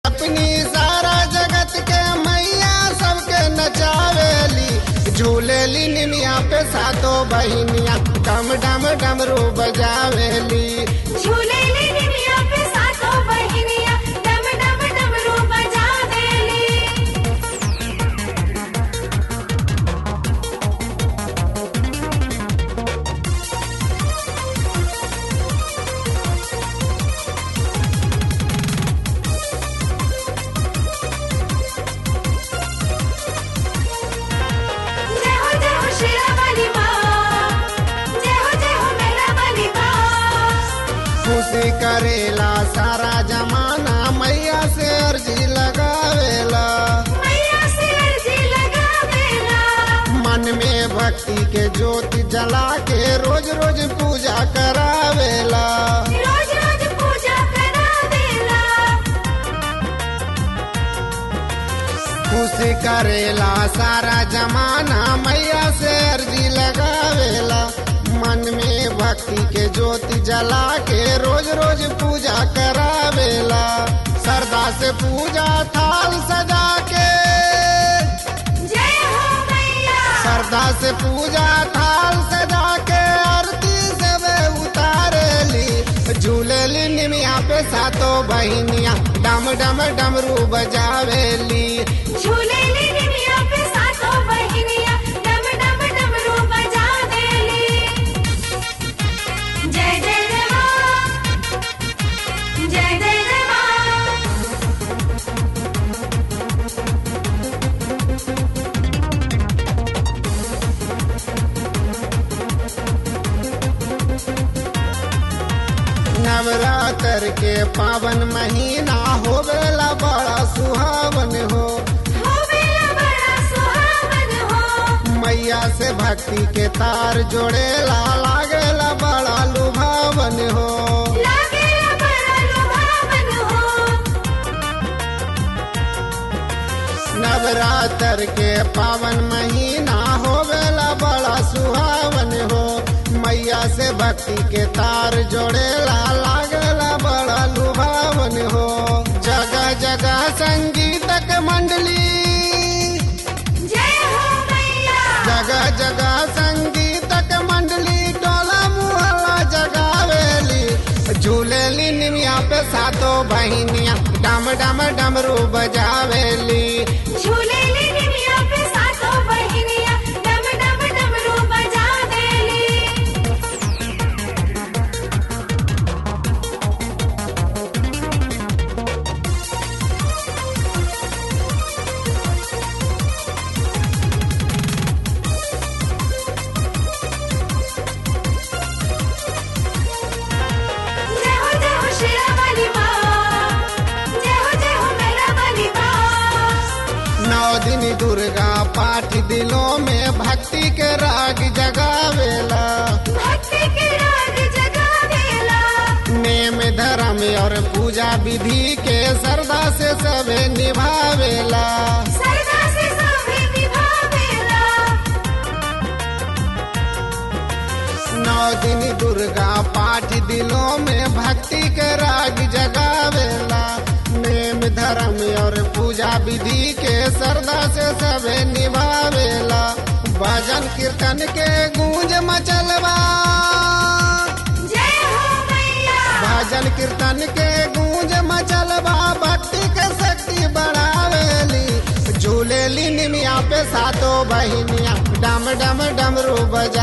अपनी सारा जगत के मैया सबके नचावेली झूलेली निमिया पे सातो बहिनिया डम डम डमरू बजावेली झूले ले निमिया पे सातों बहिनिया डम डम डमरू बजा देली जय हो जय हो शेरा वाली माँ जय हो जय हो मेरा वाली माँ खुशी करेला सारा जमाना मैया से अर्जी लगावेला मैया से अर्जी लगावेला मन में भक्ति के ज्योति जला के रोज रोज पूजा करावेला रोज रोज पूजा करावेला खुशी करेला सारा जमाना मैया से अर्जी लगावेला मन में भक्ति के ज्योति जला के रोज रोज पूजा करावेला श्रद्धा से पूजा थाल सजा के जय हो मैया श्रद्धा से पूजा थाल सजा के आरती से वे उतारेली झूलेली निमिया पे सातो बहिनिया डम डम डमरू बजावेली झूले ले निमिया पे सातों बहिनिया डम डम डमरू बजा देली जय जय जय माँ जय जय जय माँ नवरात्र के पावन महीना होवेला बड़ा सुहावन हो हो बेला बड़ा सुहावन हो मैया से भक्ति के तार जोड़ेला लागेला बड़ा लुभावन हो लागेला बड़ा लुभावन हो नवरात्र के पावन महीना होवेला बड़ा सुहावन हो मैया से भक्ति के तार जोड़ेला लागेला बड़ा लुभावन हो जगह जगह संगीतक मंडली जय हो मैया जगह जगह संगीतक मंडली टोला मुहल्ला जगावेली झूलेली निमिया पे सातो बहिनिया डम डम डमरू बजावेली झूले ले निमिया पे सातों बहिनिया डम डम डमरू बजा देली जय हो जय हो शेरा वाली माँ जय हो जय हो मेरा वाली माँ नौ दिन दुर्गा पाठ दिलों में भक्ति के राग जगावेला भक्ति के राग जगावेला नेम धर्म और पूजा विधि के श्रद्धा से सबे निभावेला सरदा से सभी निभावेला नौ दिन दुर्गा पाठ दिलों में भक्ति के राग जगावेला नेम धर्म और पूजा विधि के श्रद्धा से सबे निभावेला भजन कीर्तन के गूंज मचलवा जय हो मैया भजन कीर्तन के गूंज मचलवा भक्ति के शक्ति बढ़ावेली झूलेली निमिया पे सातो बहिनिया डम डम डमरू बजा